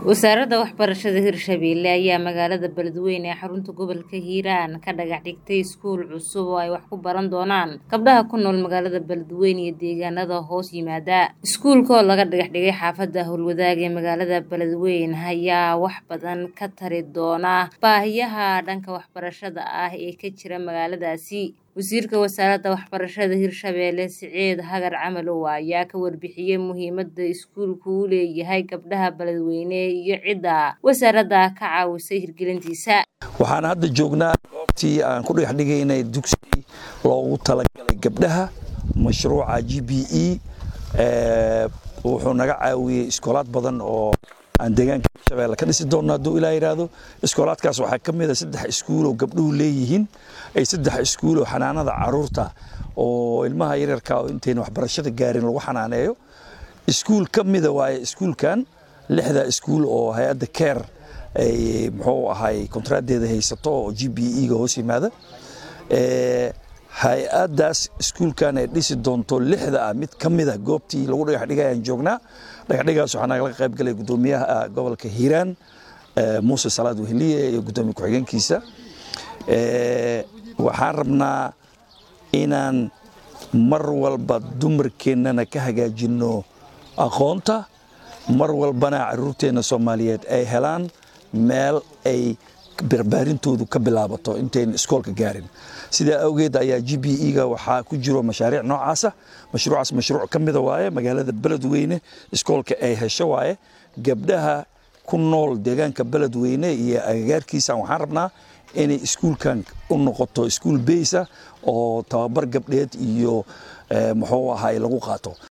wasaaradda waxbarashada hirshabeelle ayaa magaalada beledweyne ee xarunta gobolka hiiraan ka dhagax dhigtay iskuul cusub oo ay wax ku baran doonaan gabdhaha ku nool magaalada beledweyne iyo deegaanada hoos yimaada iskuulka oo laga dhagax dhigay xaafadda howlwadaag ee magaalada beledweyne ayaa wax badan ka tari doona baahiyaha dhanka waxbarashada ah ee ka jira magaaladaasi wasiirka wasaaradda waxbarashada hirshabeelle siciid hagar camalow ayaa ka warbixiyey muhiimada iskuulku u leeyahay gabdhaha beledweyne iyo cidda wasaaradda ka caawisay hirgelintiisa waxaan hadda joognaa goobtii aan ku dhagax dhigaynay dugsi loogu talagalay gabdhaha mashruuca g b e wuxuu naga caawiyey iskoolaad badan oo aan deegaanka hirshabeelle ka dhisi doonno hadduu ilaa yidhaahdo iskoolaadkaas waxaa ka mid a saddex iskuul oo gabdhuhu leeyihiin ay saddex iskuul oo xanaanada caruurta oo ilmaha yaryarka oo intayna waxbarashada gaarin lagu xanaaneeyo iskuul ka mida waaye iskuulkan lixda iskuul oo hay-adda care ay muxuu ahay kontraadeeda haysato oo g b e ga hoos yimaada hay-addaas iskuulkan ay dhisi doonto lixda ah mid ka mida goobtii lagu dhagax dhigay aan joognaa dhagaxdhigaas waxaa nagala qayb galay guddoomiyaha gobolka hiiraan muuse salaad weheliye iyo guddoomiye ku-xigeenkiisa waxaan rabnaa inaan mar walba dumarkeennana ka hagaajinno aqoonta mar walbana caruurteenna soomaaliyeed ay helaan meel ay barbaarintoodu ka bilaabato intayna iskoolka gaarin sidaa awgeed ayaa g b e ga waxaa ku jiro mashaariic noocaasa mashruucaas mashruuc ka mida waaye magaalada beledweyne iskoolka ay hesho waaye gabdhaha ku nool deegaanka beledweyne iyo agagaarkiisa waxaan rabnaa inay iskuulkan u noqoto iskuul beysa oo tababar gabdheed iyo muxuu ahay lagu qaato